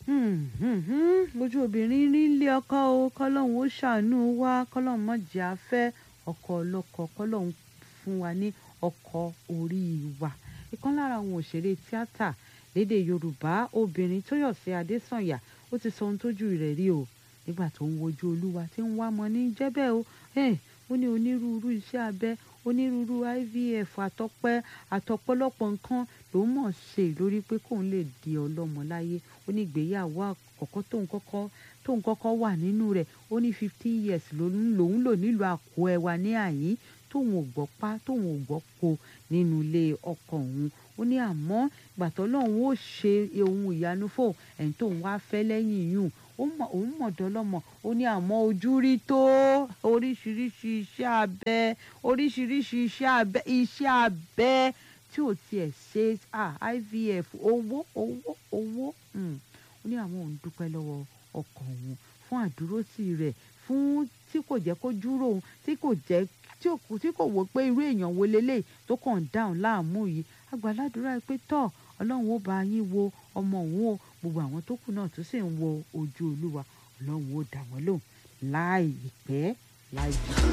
ojú obìnrin rí ilé ọkọ o kọ́lọ́hún ó ṣàánú wa kọ́lọ́hún má jẹ́ afẹ́ ọkọ ọlọ́kọ kọ́lọ́hún fún wa ní ọkọ orí wa ìkan lára àwọn òṣèré tíátà lédè yorùbá obìnrin tóyọ̀sí adésànyà ó ti sọ ohun tójú rẹ̀ rí o nígbà tó ń wojú olúwa tí ń wá mọ ní jẹ́bẹ̀ o ó ní onírúurú iṣẹ́ abẹ onírúurú ivf àtọpẹ́ àtọ̀pọ̀lọpọ̀ nǹkan ló mọ̀ ṣe lórí pé kóun lè di ọlọ́mọ láyé ó ní ìgbéyàwó àkọ́kọ́ tóun kọ́kọ́ tóun kọ́kọ́ wà nínú rẹ̀ ó ní fifteen years lòun lò nílùú àkó ẹwà ní àyín tóun ò gbọ́ pa tóun ò gbọ́ po nínú ilé ọkọ òun ó ní àmọ́ ìgbà tọ́lọ́run ó ṣe ohun ìyanu fóun ẹ̀yìn tóun wá fẹ́ lẹ́yìn yùn òun mọ̀dọ́ lọ́mọ ó ní àmọ́ ojú rí tó oríṣiríṣi iṣẹ́ abẹ oríṣiríṣi iṣẹ́ abẹ iṣẹ́ abẹ tí ò tiẹ̀ ṣe IVF owó owó owó ó ní àwọn òun dúpẹ́ lọ́wọ́ ọkọ òun fún àdúrótì rẹ̀ fún tí kò jẹ́ kó dúró òun tí kò jẹ́ tí kò wò pé irú èèyàn wo lélẹ̀ tó kàn ń dáhùn láàmú yìí àgbàládùúrà pé tọ́ ọlọ́run ó bá yín wo ọmọ òun o gbogbo àwọn tó kù náà tó sì ń wo ojú olúwa ọlọ́run ó dá wọn lóhùn láì pẹ́ láì jù.